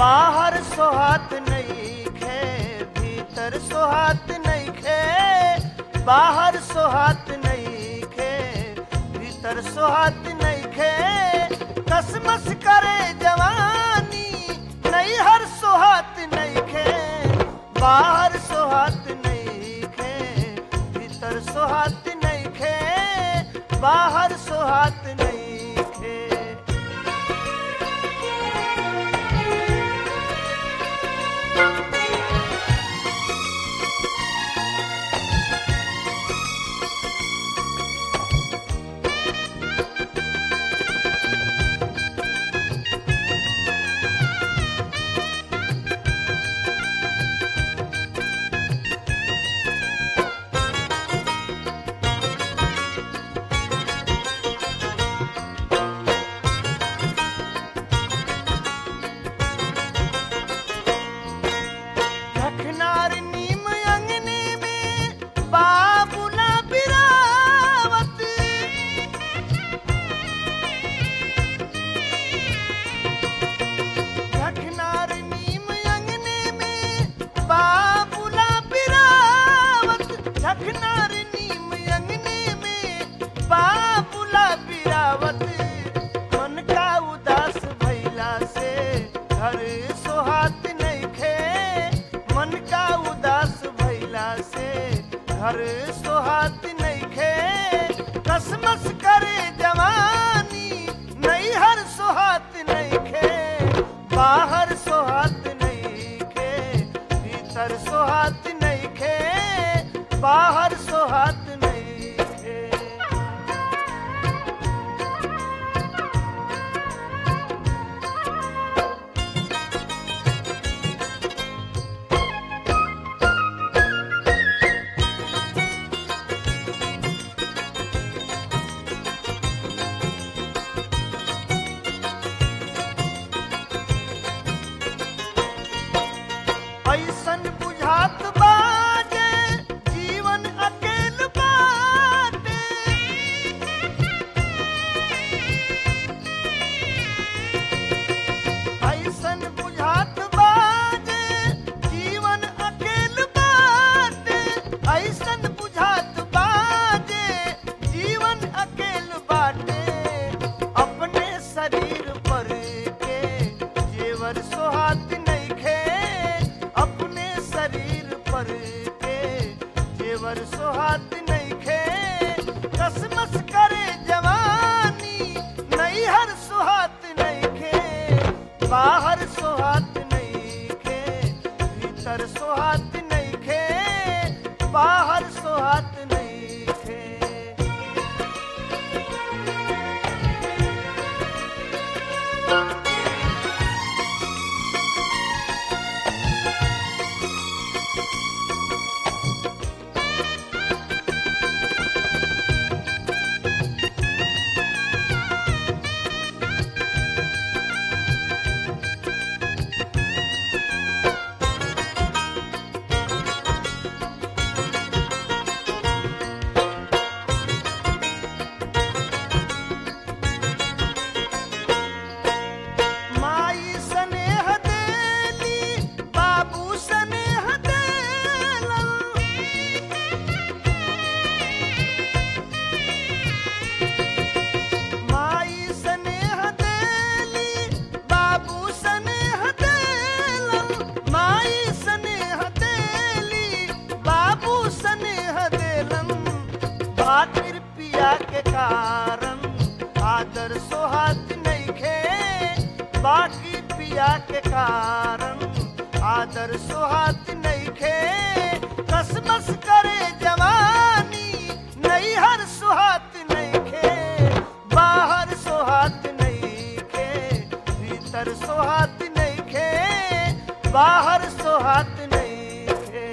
बाहर सोहात नहीं खे भीतर सोहात नहीं खे बाहर सोहात नहीं खे भीतर सोहात नहीं खे कसमस करे जवानी नहीं हर सोहात नहीं खे बाहर सोहात नहीं खे भीतर सोहात नहीं खे बाहर सोहात नहीं खे रखनार नीम अंगने में बाबुला बिरावत रखनार नीम अंगने में बाबुला बिरावत रखनार नीम अंगने में बाबुला बिरावत मन का उदास भैला से घर सोहात नहीं खे मन का उदास भैला से घर सोहात नहीं खे कसमस करे जवानी नहीं हर सोहात नहीं खे बाहर सोहात नहीं खे भीतर सोहात नहीं खे बाहर सोहात नहीं खे ऐसन बुझात बाजे जीवन अकेल बाटे ऐसन बुझात बाजे जीवन अकेल बाटे ऐसन बुझात बाजे जीवन अकेल बाटे अपने शरीर पर के जेवर सोहात नहीं खे अपने शरीर पर के जेवर सोहात नहीं खे कसमस करे जवानी नहीं हर सोहात नहीं खे बाहर सोहात नहीं खे भीतर सोहात नहीं खे बाहर सोहात नहीं खे माई स्नेह देली बाबू स्नेह देलन माई स्नेह देली बाबू स्नेह देलन माई स्नेह देली बाबू स्नेह देलन बाकिर पिया के कारण आदर सोहात नहीं खे बाकी पिया के कारण आदर सोहात नहीं खे कसमस करे जवानी नहीं हर सोहात नहीं खे बाहर सोहात नहीं खे भीतर सोहात नहीं खे बाहर सोहात नहीं खे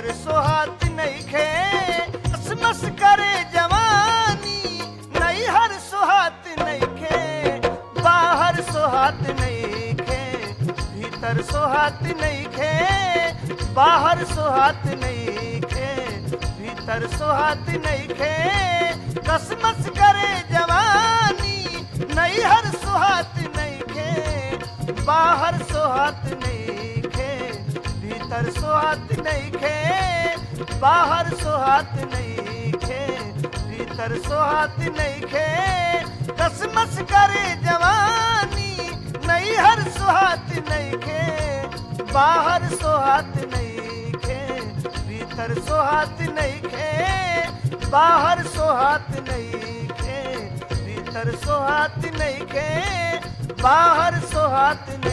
सोहात नहीं खे मस करे जवानी नहीं हर सोहात नहीं खे बाहर सोहात नहीं खे भीतर सोहात नहीं खे बाहर सोहात नहीं खे भीतर सोहात नहीं खे कसमस करे जवानी नहीं हर सोहात नहीं खे बाहर सोहात नहीं खे भीतर सोहात नहीं खे बाहर सोहात नहीं खे भीतर सोहात नहीं खे कसमस करे जवानी नहीं हर सोहात नहीं खे बाहर सोहात नहीं खे भीतर सोहात नहीं खे बाहर सोहात नहीं खे भीतर सोहात नहीं खे बाहर सोहात नहीं